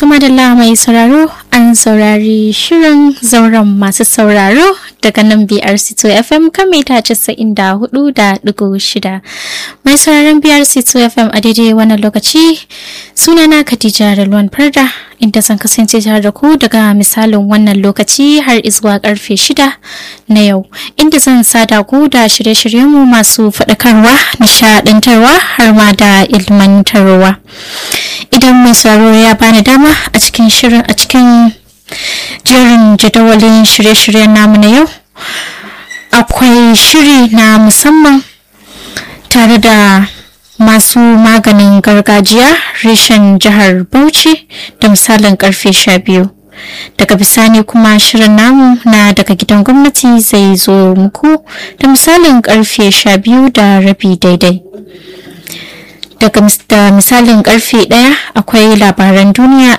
madalla mai sauraro an saurari shirin zauren masu sauraro daga nan BRC2 FM kan mita 94.6 mai sauraron BRC2 FM a daidai wannan lokaci sunana Khadija Ralwan Farda inda zan kasance tare da ku daga misalin wannan lokaci har izuwa karfe 6 na yau inda zan sada ku da shirye-shiryenmu masu faɗakarwa nishaɗantarwa har ma da ilmantarwa. idan mai sauraro ya bani dama a cikin shirin a cikin jerin jadawalin shirye-shiryen namu na yau akwai shiri na musamman tare da masu maganin gargajiya reshen jihar bauchi da misalin karfe sha biyu daga bisani kuma shirin namu na daga gidan gwamnati zai zo muku da misalin karfe sha biyu da rabi daidai daga misalin karfe ɗaya akwai labaran duniya